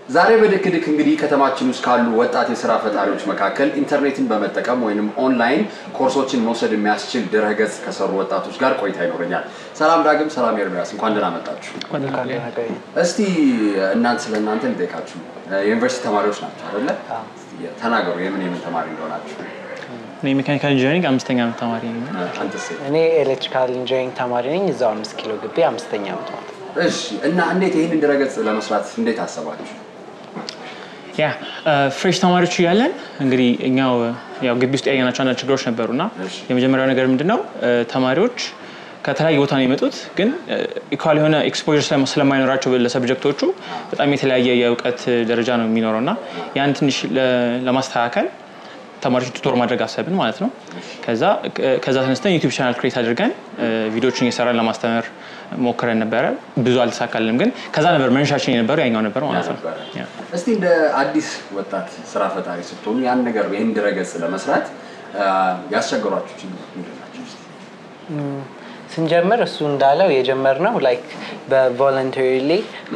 ዛሬ በድክድክ እንግዲህ ከተማችን ውስጥ ካሉ ወጣት የስራ ፈጣሪዎች መካከል ኢንተርኔትን በመጠቀም ወይም ኦንላይን ኮርሶችን መውሰድ የሚያስችል ድረገጽ ከሰሩ ወጣቶች ጋር ቆይታ ይኖረኛል። ሰላም ዳግም፣ ሰላም ኤርሚያስ፣ እንኳን ደህና መጣችሁ። እስቲ እናንተ ስለ እናንተ ልጠይቃችሁ። የዩኒቨርሲቲ ተማሪዎች ናቸው አይደለ? ተናገሩ፣ የምን የምን ተማሪ እንደሆናችሁ። እኔ ሜካኒካል ኢንጂነሪንግ አምስተኛ ዓመት ተማሪ ነኝ። አንተስ? እኔ ኤሌክትሪካል ኢንጂኒሪንግ ተማሪ ነኝ። እዛው አምስት ኪሎ ግቢ አምስተኛ ዓመት ማለት ነው። እሺ። እና እንዴት ይህንን ድረገጽ ለመስራት እንዴት አሰባችሁ? ያ ፍሬሽ ተማሪዎች እያለን እንግዲህ እኛው ያው ግቢ ውስጥ ያየናቸው አንዳንድ ችግሮች ነበሩና እሺ። የመጀመሪያው ነገር ምንድነው ተማሪዎች ከተለያየ ቦታ ነው የመጡት፣ ግን ኢኳል የሆነ ኤክስፖዥር ስለማይኖራቸው ለሰብጀክቶቹ በጣም የተለያየ የእውቀት ደረጃ ነው የሚኖረው እና ያን ትንሽ ለ- ለማስተካከል ተማሪዎች ቱቶር ማድረግ አሰብን ማለት ነው። ከዛ ከዛ ተነስተን ዩቲዩብ ቻናል ክሬት አድርገን ቪዲዮችን እየሰራን ለማስተማር ሞክረን ነበረ። ብዙ አልተሳካልንም፣ ግን ከዛ ነበር መነሻችን የነበረው ያኛው ነበር ማለት ነው። ነበረ። ያ። እስቲ እንደ አዲስ ወጣት ስራ ፈጣሪ ስትሆኑ ያን ነገር ይህን ድረገጽ ለመስራት አ፣ ያስቸገሯችሁ ችግሮች ምንድን ናቸው? እስቲ? ስንጀምር እሱ እንዳለው የጀመርነው ላይክ በቮለንተሪሊ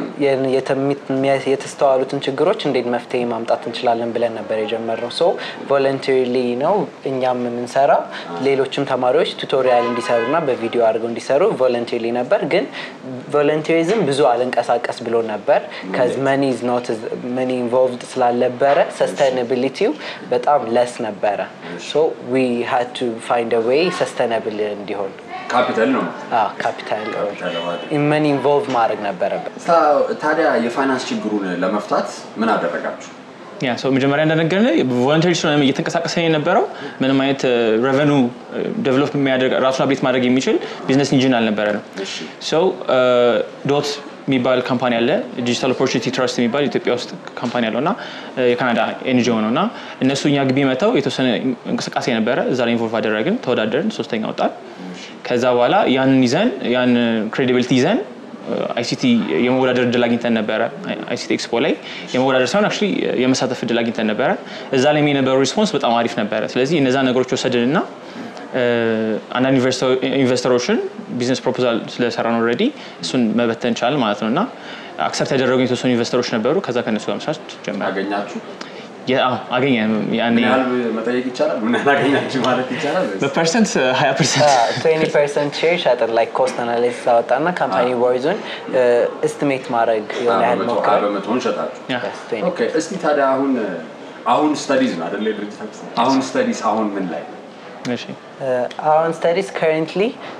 የተስተዋሉትን ችግሮች እንዴት መፍትሄ ማምጣት እንችላለን ብለን ነበር የጀመርነው። ሶ ቮለንተሪሊ ነው እኛም የምንሰራው። ሌሎችም ተማሪዎች ቱቶሪያል እንዲሰሩና በቪዲዮ አድርገው እንዲሰሩ ቮለንተሪሊ ነበር። ግን ቮለንተሪዝም ብዙ አልንቀሳቀስ ብሎ ነበር ከዚ መኒ ኢዝ ኖት መኒ ኢንቮልቭድ ስላልነበረ ሰስቴናቢሊቲው በጣም ለስ ነበረ። ሶ ዊ ሃድ ቱ ፋይንድ ዌይ ሰስቴናብል እንዲሆን ካፒታል ነው። ካፒታል ካፒታል ማለት መኒ ኢንቮልቭ ማድረግ ነበረበት። ታ- ታዲያ የፋይናንስ ችግሩን ለመፍታት ምን አደረጋችሁ? ያ ሰው መጀመሪያ እንደነገርን ቮለንተሪ ስለሆነ እየተንቀሳቀሰ የነበረው ምንም አይነት ረቨኑ ዴቨሎፕ የሚያደርግ ራሱን አብዴት ማድረግ የሚችል ቢዝነስ ኢንጂን አልነበረ ነው። እሺ። ሰው ዶት የሚባል ካምፓኒ አለ ዲጂታል ኦፖርቹኒቲ ትረስት የሚባል ኢትዮጵያ ውስጥ ካምፓኒ አለው እና የካናዳ ኤንጂኦ ነው እና እነሱ እኛ ግቢ መጥተው የተወሰነ እንቅስቃሴ ነበረ። እዛ ላይ ኢንቮልቭ አደረግን፣ ተወዳደርን፣ ሶስተኛ ወጣን። ከዛ በኋላ ያንን ይዘን ያን ክሬዲቢሊቲ ይዘን አይሲቲ የመወዳደር እድል አግኝተን ነበረ። አይሲቲ ኤክስፖ ላይ የመወዳደር ሳይሆን አክቹዋሊ የመሳተፍ እድል አግኝተን ነበረ። እዛ ላይ የነበረው ሪስፖንስ በጣም አሪፍ ነበረ። ስለዚህ እነዛ ነገሮች ወሰድን እና አንዳንድ ኢንቨስተሮችን ቢዝነስ ፕሮፖዛል ስለሰራ ነው ኦልሬዲ እሱን መበተን ቻል ማለት ነው እና አክሰፕት ያደረጉ የተወሰኑ ኢንቨስተሮች ነበሩ። ከዛ ከእነሱ ጋር መስራት ጀመረ። አገኛችሁ? አገኘ ያኔ ምን ያህል መጠየቅ ይቻላል? ምን ያህል አገኛችሁ ማለት ይቻላል? ወይስ? በፐርሰንት ሀያ ፐርሰንት ትዌንቲ ፐርሰንት ሼር ሸጥን ላይ ኮስት አናሊሲስ አወጣና ካምፓኒ ቦይዙን ኤስቲሜት ማድረግ የሆነ ያህል በመቶ ሞክረ በመቶውን ሸጣችሁ። ያ። ኦኬ። እስቲ ታዲያ አሁን አሁን ስተዲዝ ነው አይደለ? ድርጅታችሁ አሁን ስተዲዝ አሁን ምን ላይ ነው? እሺ አሁን ስተዲስ ከረንትሊ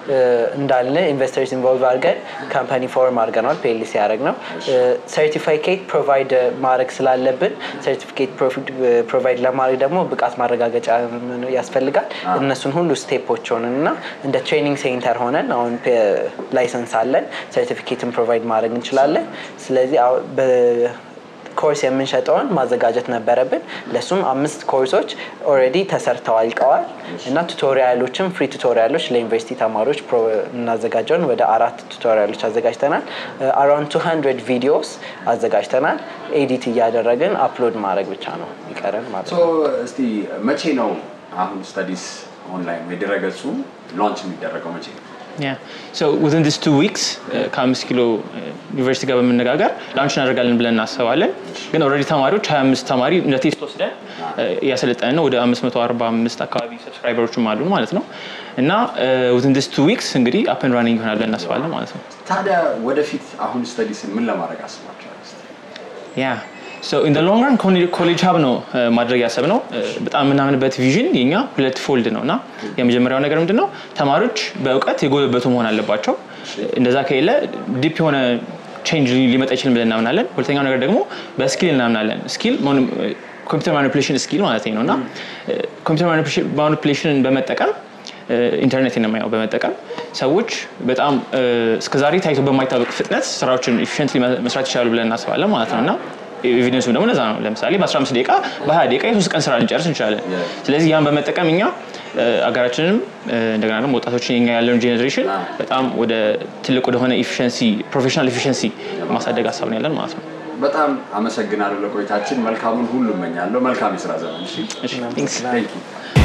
እንዳለ ኢንቨስተርስ ኢንቮልቭ አድርገን ካምፓኒ ፎርም አድርገናል። ፔሊሲ ያደረግ ነው ሰርቲፊኬት ፕሮቫይድ ማድረግ ስላለብን ሰርቲፊኬት ፕሮቫይድ ለማድረግ ደግሞ ብቃት ማረጋገጫ ያስፈልጋል። እነሱን ሁሉ ስቴፖች ሆነን እና እንደ ትሬኒንግ ሴንተር ሆነን አሁን ላይሰንስ አለን። ሰርቲፊኬትን ፕሮቫይድ ማድረግ እንችላለን። ስለዚህ አሁን በ- ኮርስ የምንሸጠውን ማዘጋጀት ነበረብን። ለሱም አምስት ኮርሶች ኦልሬዲ ተሰርተው አልቀዋል እና ቱቶሪያሎችም ፍሪ ቱቶሪያሎች ለዩኒቨርሲቲ ተማሪዎች ፕሮ- የምናዘጋጀውን ወደ አራት ቱቶሪያሎች አዘጋጅተናል። አራውንድ 200 ቪዲዮስ አዘጋጅተናል። ኤዲት እያደረግን አፕሎድ ማድረግ ብቻ ነው ይቀረን ማለት ሶ ነው። እስቲ መቼ ነው አሁን ስተዲስ ኦንላይን የድረገጹ ላንች የሚደረገው መቼ ነው? ያ ሶ ዊዝን ዲስ ቱ ዊክስ ከአምስት ኪሎ ዩኒቨርሲቲ ጋር በመነጋገር ላንች እናደርጋለን ብለን እናስባለን። ግን ኦልሬዲ ተማሪዎች 25 ተማሪ እንደ ቴስት ወስደን እያሰለጠንን ነው። ወደ 545 አካባቢ ሰብስክራይበሮችም አሉን ማለት ነው እና ዊዝን ዲስ ቱ ዊክስ እንግዲህ አፕን ራኒንግ ይሆናል ብለን እናስባለን ማለት ነው። ታዲያ ወደፊት አሁን ስተዲስን ምን ለማድረግ አስባችኋል? እስቲ? ያ ሶ ኢን ሎንግ ራን ኮሌጅ ሀብ ነው እ፣ ማድረግ ያሰብነው እ፣ በጣም የምናምንበት ቪዥን የኛ ሁለት ፎልድ ነው እና የመጀመሪያው ነገር ምንድን ነው ተማሪዎች በእውቀት የጎለበቱ መሆን አለባቸው። እንደዛ ከሌለ ዲፕ የሆነ ቼንጅ ሊመጣ ይችልም ብለን እናምናለን። ሁለተኛው ነገር ደግሞ በስኪል እናምናለን። ስኪል ኮምፒውተር ማኒፕሌሽን ስኪል ማለት ነው እና ኮምፒውተር ማኒፕሌሽንን በመጠቀም ኢንተርኔት ነው በመጠቀም ሰዎች በጣም እስከዛሬ ታይቶ በማይታወቅ ፍጥነት ስራዎችን ኢፊሽንትሊ መስራት ይችላሉ ብለን እናስባለን ማለት ነው እና ኤቪደንሱ ደግሞ ለዛ ነው። ለምሳሌ በ15 ደቂቃ በ20 ደቂቃ የሶስት ቀን ስራ ልንጨርስ እንችላለን። ስለዚህ ያን በመጠቀም እኛ አገራችንም እንደገና ደግሞ ወጣቶችን የኛ ያለውን ጄኔሬሽን በጣም ወደ ትልቅ ወደሆነ ኢፊሽንሲ ፕሮፌሽናል ኢፊሽንሲ ማሳደግ ሀሳብ ነው ያለን ማለት ነው። በጣም አመሰግናለሁ ለቆይታችን። መልካሙን ሁሉ እመኛለሁ። መልካም የስራ ዘመን። እሺ? እሺ፣ thanks። Thank you.